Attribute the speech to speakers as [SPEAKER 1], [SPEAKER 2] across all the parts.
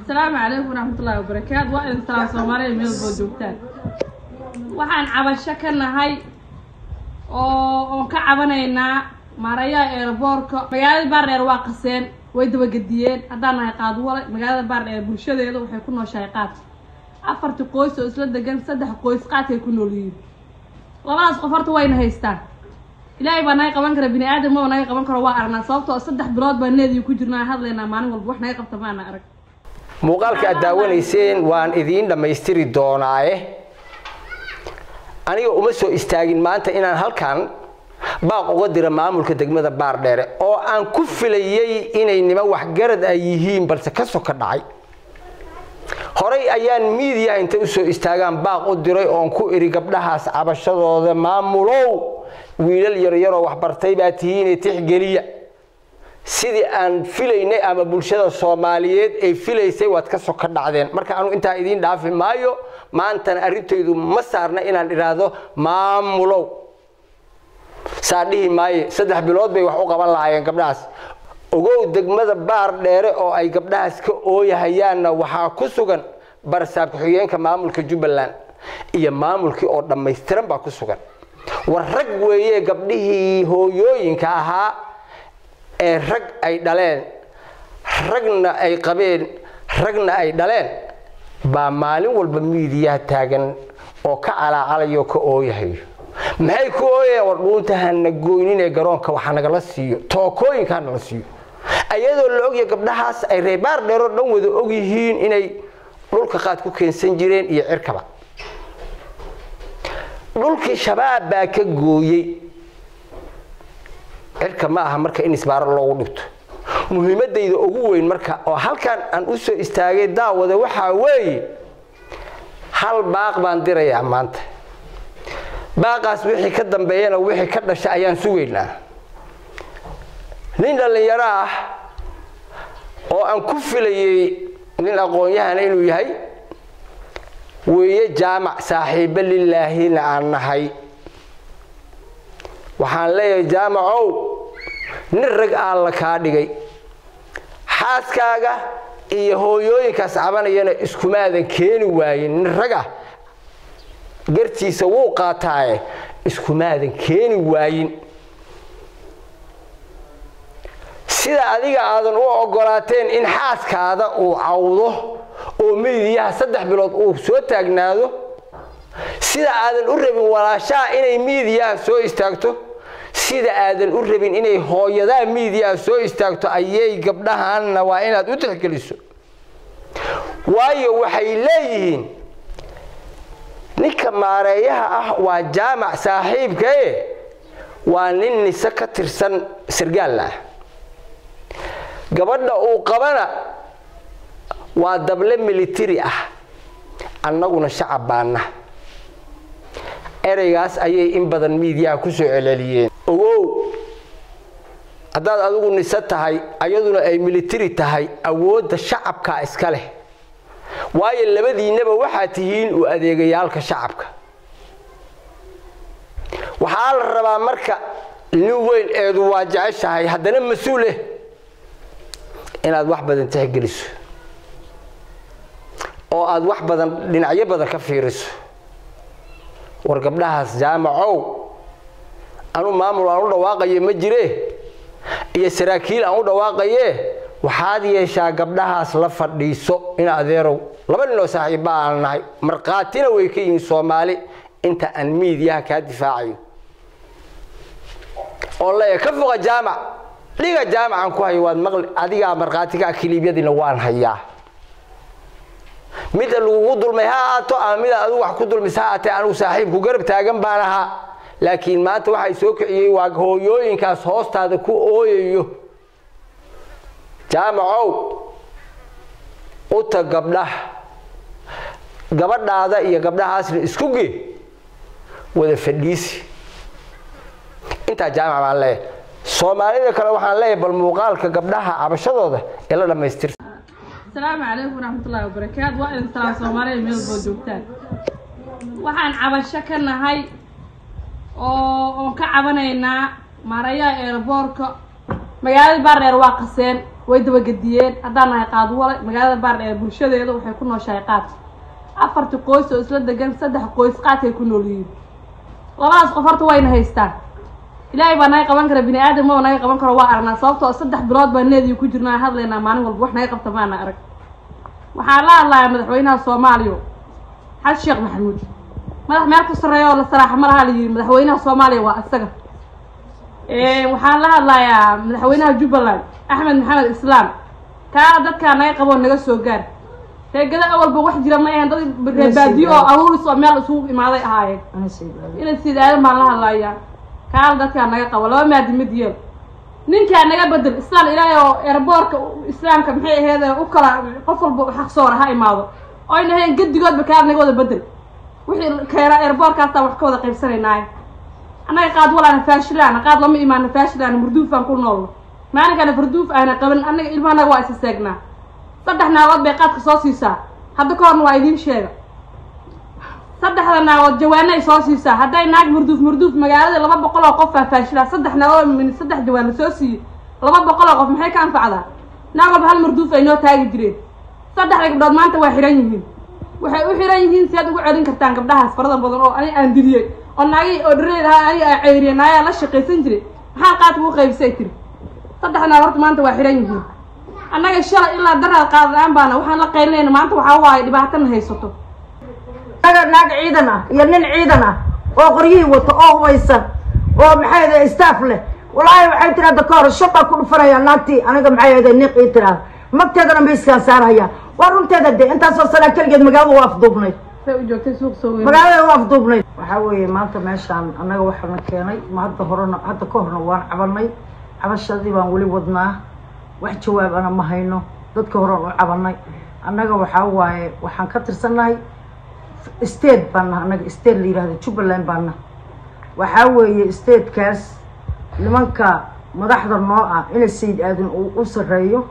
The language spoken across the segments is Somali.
[SPEAKER 1] asalaamu calaykum waraxmatullaahi wabarakaatu waa idin salaam soomaaliya meel boo joogtaan waxaan cabasho ka nahay oo oon ka cabanaynaa maarayaha eeraboorka magaalada baardheer waa qaseen way dabagediyeen haddaan nahay qaadwale magaalada baardheer bulshadeeda waxay ku nooshahay qaad afartii qoys oo isla degan saddex qoys qaadkay ku nool yihiin labadaas qof horta wayna haystaan ilaahay baa naga qaban kara bini aadam maba naga qaban karo waa aragnaa sababtoo saddex bilood baa needii ku jirnaa hadlaynaa maalin walba wax naga qabta maana arag
[SPEAKER 2] muuqaalka aad daawanayseen waan idiin dhammaystiri doonaaye aniga uma soo istaagin maanta inaan halkan baaq uga dira maamulka degmada baardheere oo aan ku filayay inay niman waxgarad ay yihiin balse ka soka dhacay horay ayaan miidiyaha inta usoo istaagaan baaq u diray oon ku iri gabdhahaas cabashadooda maamulow wiilal yaryaroo waxbartay baa tihiine tixgeliya sidii aan filaynay ama bulshada soomaaliyeed ay filaysay waad ka soka dhacdeen marka anu intaa idiin dhaafi maayo maantana arrintaydu ma saarna inaan idhaahdo maamulow saa dhihi maaye saddex bilood bay wax u qaban lahaayeen gabdhahaas ogow degmada baar dheere oo ay gabdhahaas ka ooyahayaanna waxaa ku sugan barsaab ku-xigeenka maamulka jubbaland iyo maamulkii oo dhammaystiran baa ku sugan war rag weeye gabdhihii hooyooyinka ahaa ee rag ay dhaleen ragna ay qabeen ragna ay dhaleen baa maalin walba miidiyaha taagan oo ka calaacalayo ka ooyahayo maxay ku ooyayaan war dhuunta hana goynin ee garoonka waxa nagala siiyo tookooyinka hanala siiyo ayadoo la ogyahay gabdhahaas ay reebaar dheeroo dhan wada ogyihiin inay dhulka qaad ku keensan jireen iyo cirkaba dhulkii shabaab baa ka gooyey cirka ma aha marka in isbaaro loogu dhigto muhiimadayda ugu weyn marka oo halkan aan u soo istaagay daawada waxaa weeye hal baaq baan dirayaa maanta baaqaas wixii ka dambeeyana wixii ka dhasha ayaan sugaynaa nin dhallinyaro ah oo aan ku filayay nin aqoon-yahana inuu yahay weeye jaamac saaxiibo lilaahina aan nahay waxaan leeyahay jaamacow nin rag aan la kaa dhigay xaaskaaga iyo hooyooyinkaas cabanayana iskumaadan keeni waayin nin rag ah gartiisa wuu qaataaye iskumaadan keeni waayin sida adiga aadan u ogolaateen in xaaskaada uu cawdo oo miidiyaha saddex bilood uu soo taagnaado sida aadan u rabin walaashaha inay miidiyaha soo istaagto sida aadan u rabin inay hooyadaa miidiyaha soo istaagto ayay gabdhahanna waa inaad u tixgeliso waayo waxay leeyihiin ninka maareeyaha ah waa jaamac saaxiibkae waa nin nise ka tirsan sargaalla ah gabadha uu qabana waa dable militari ah annaguna shacab baana ereygaas ayay in badan miidiyaha ku soo celceliyeen ogow haddaad adigu nise tahay ayaduna ay militari tahay awoodda shacabka iska leh waayo labadiinnaba waxaa tihiin u adeegayaalka shacabka waxaa la rabaa marka nin weyn eedu waa jeceshahay haddana mas-uuleh inaad wax badan tixgeliso oo aad wax badan dhinacyo badan ka fiiriso war gabdhahaas jaamacow anu maamul aan u dhawaaqaye ma jire iyo saraakiil aan u dhawaaqaye waxaad yeeshaa gabdhahaas la fadhiiso in adeerow laba ninoo saaxiibba aan nahay markhaatina way ka yihiin soomaali inta aan miidiyaha kaa difaacayo oo leeya ka foqa jaamac dhiga jaamacan ku hayo waad maqli adigaa markhaatigaa kiliibyadiina waan hayaa mida lagugu dulmay ha ahaato ama midaad adigu wax ku dulmis ha ahaatee anigu saaxiibku garab taagan baan ahaa laakiin maanta waxay soo kiciyey waa hooyooyinkaas hoostaada ku ooyayo jaamacow uta gabdhaha gabadhaada iyo gabdhahaasna isku ge wada fadhiisi intaa jaamac baan leeyahay soomaalida kale waxaan leeyahay bal muuqaalka gabdhaha cabashadooda ee la dhammaystirta
[SPEAKER 1] asalaamu calaykum waraxmatullaahi wabarakaatu waa idin salaam soomaaliya meel boo joogtaan waxaan cabasho ka nahay oo oon ka cabanaynaa maarayaha eeraboorka magaalada baardheer waa qaseen way dabagediyeen haddaan nahay qaadwale magaalada baardheer bulshadeeda waxay ku nooshahay qaad afartii qoys oo isla degan saddex qoys qaadkay ku nool yihiin labadaas qof horta wayna haystaan ilaahay baa naga qaban kara bini aadam maba naga qaban karo waa aragnaa sababtoo saddex bilood baa needii ku jirnaa hadlaynaa maalin walba wax naga qabta maana arag waxaan la hadlayaa madaxweynaha soomaaliya xasan sheekh maxamuud madax meel ka sarreeya oo la saraaxa ma laha la yidhi madaxweynaha soomaaliya waa isaga waxaan la hadlayaa madaxweynaha jubbaland axmed maxamed islaam kaa dadkaa naga qaboo naga soo gaar reegada awalba wax jira ma ahayn dad reebaadiyo oo aruuris oo meel isugu imaaday ahaayeen inay sid aadan baan la hadlayaa kaala dadkaa naga qabo laba maadi mid yeel ninkaa naga bedel islaan ilaahay oo erboorka islaamka maxay aheyd u kala qof walba xaq soora ha imaado oyna ahayn gedigoodba kaala naga wada bedel wixii keena erboorkaasaan wax ka wada qaybsanaynaaye annaga qaad walaana faashilaana qaad lama imaana faashilaana murduufaan ku noolno maalinkana farduuf aana qaban annaga ilmahanaga waa isa seegnaa saddex naagood bay qaadka soo siisaa hadda ka horna waa idiin sheega saddexda naagood jawaana ay soo siisaa hadday naag murduuf murduuf magaalada laba boqol oo qof aa faashilaa saddex naagood min saddex jawaan la soo siiyey laba boqol oo qof maxay ka anfacdaa naag walba hal murduuf ay noo taagi jireen saddexda gabdhood maanta waa xihan yihiin waxay u xihan yihiin si aad ugu celin kartaan gabdhahaas farada badan oo ani aan diliyey oo naagii oo dhareed ahaa aniga aan ceyriyey naayaa la shaqaysan jiray maxaa qaadka u qaybisay tiri saddex naag horta maanta waa xihan yihiin annaga shalay ilaa daraad qaadaan baana waxaan la qaylinayna maanta waxaa waaye dhibaatana haysato
[SPEAKER 3] naga naag ciidan ah iyo nin ciidan ah oo qoryihii wato oo hubaysan oo maxay ahayd staff leh walaahi waxay tiri hadda ka hor shaqaa ku dhufanaya naagtii aniga maxay ahayd niq ii tiraada magteedana mayskaan saarhaya waa runteeda de intaasoo sanaa keligeed magaalada waa afduubnayd
[SPEAKER 1] say u joogtay suuq soo weyn
[SPEAKER 3] magaalada waa afduubnayd waxaa weeye maanta meeshaan annaga waxaana keenay ma hadda horena hadda ka horna waan cabanay cabashadii baan weli wadnaa wax jawaabana ma hayno dadka horean u cabanay annaga waxaa waaye waxaan ka tirsannahay state baan naha annaga state la yihahdo jubbaland baan naha waxaa weeye statekaas nimanka madaxda noo ah ina sayid aadan uu u sarreeyo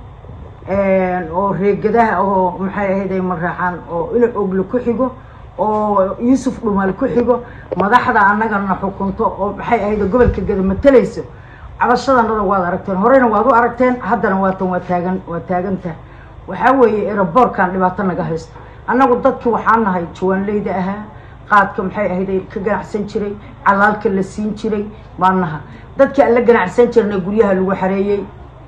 [SPEAKER 3] oo reegadaha oo maxay ahayd ay maraexaan oo ina ogle ku xigo oo yuusuf dhumaal ku xigo madaxda annagana xukunto oo maxay ahayd gobolka geda matalayso cabashadanada waad aragteen horeyna waad u aragteen haddana waatan waa taagan waa taagantaha waxaa weeye eraboorkan dhibaato naga haysto annagu dadki waxaan nahay jawaanleyda ahaa qaadka maxay ahayd ay ka ganacsan jiray calaalka la siin jiray baan naha dadki aan la ganacsan jirnay guryaha lagu xareeyey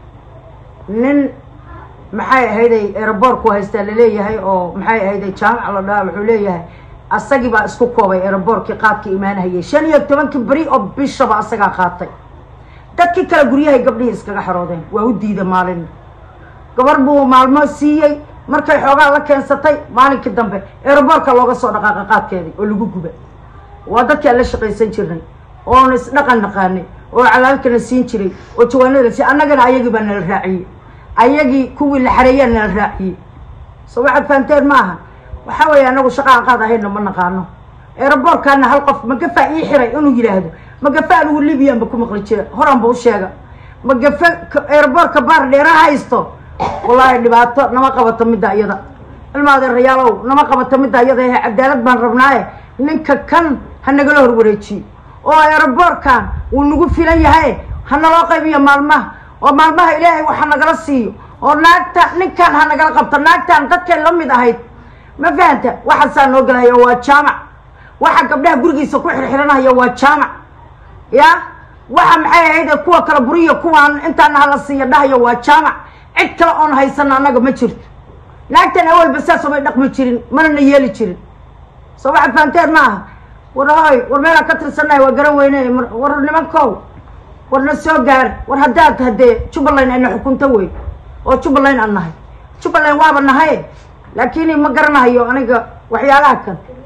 [SPEAKER 3] nin maxay ahayday eraboorku haystaa laleeyahay oo maxay ahayday jaamac la dhaha wuxuu leeyahay asagii baa isku koobay eraboorkii qaadka imaanahayay shan iyo tobankii beri oo bishaba asagaa qaatay dadkii kale guryahay gabdhihii iskaga xaroodeen waa u diida maalin gabar buu maalmo siiyey markay xoogaa la keensatay maalinkii dambe eraboorka looga soo dhaqaaqa qaadkeedii oo lagu guba waa dadkii aan la shaqaysan jirnay oona isdhaqan naqaanay oo calaalkana siin jiray oo jawaanada si annagana ayagii baa nala raaciyey ayagii kuwii la xareeyaa nala raaciyey so waxaad fahamteen ma aha waxaa weeye anagu shaqaan qaad ahayna ma naqaano eraboorkaana hal qof magafa ii xiray inuu yidhaahdo magafa anigu libiyan ba ku maqli jira horaan ba u sheega magafa eraboorka baar dheera haysto wallaahi dhibaato nama qabato midda iyada ilmaadeerayaalow nama qabato midda iyada ehe cadaalad baan rabnaaye ninka kan ha nagala horwareejiyo oo eraboorkan wuu nagu filan yahay ha naloo qaybiyo maalmaha oo maalmaha ilaahay waxa nagala siiyo oo naagta ninkan ha nagala qabto naagtan dadkay la mid ahayd ma fahanta waxaasaa noo gelahaya waa jaamac waxa gabdhaha gurigiisa ku xirxiranaya waa jaamac ya waxa maxay ahayd kuwa kale buriya kuwaan intaana hala siiya dhahayo waa jaamac cid kale oon haysana annaga ma jirto naagtan awalba saas omay dhaqmi jirin mana na yeeli jirin soo waxaad fahamteen ma aha war hoy war meelaan ka tirsannahay waa garan weyne war nimankow war na soo gaar war haddaad haddee jubbaland ayna xukunto wey oo jubbaland aan nahay jubbaland waaba nahay laakiin ma garanahayo aniga waxyaalaha kan